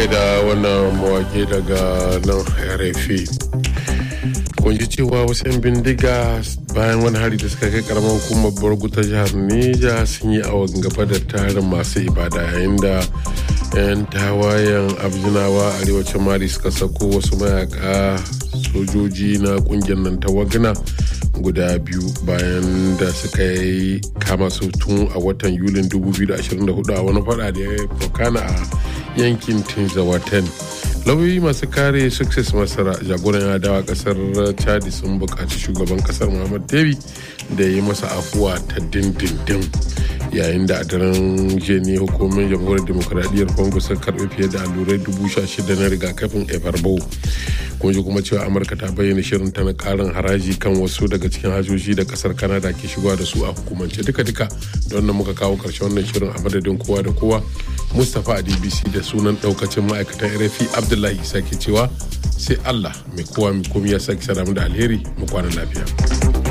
gaida wannan mawake daga nan rfi kun ji cewa wasu 'yan bindiga bayan wani hari da suka kai karamar hukumar borgu ta jihar neja sun yi awon gaba da tarin masu ibada yayin da 'yan tawayen abjinawa arewacin mali suka sako wasu mayaka sojoji na kungiyar nan ta wagna guda biyu bayan da suka yi kama su tun a watan yulin 2024 a wani fada da ya fokana a yankin tinzawaten lauyoyi masu kare success masara jagoran adawa kasar chadi sun buƙaci shugaban kasar muhammad debi da yi masa afuwa ta dindindin yayin da a daren jeni hukumin jamhuriyar demokuraɗiyyar congo sun karɓi fiye da allurai dubu sha shida na rigakafin ebarbo kun ji kuma cewa amurka ta bayyana shirin ta na karin haraji kan wasu daga cikin hajoji da kasar kanada ke shigowa da su a hukumance duka-duka don nan muka kawo karshen wannan shirin a madadin kowa da kowa mustapha a dbc da sunan daukacin ma'aikatan rfi abdullahi isa ke cewa sai allah mai kowa mai komi ya sake sadamu da alheri mu kwana lafiya.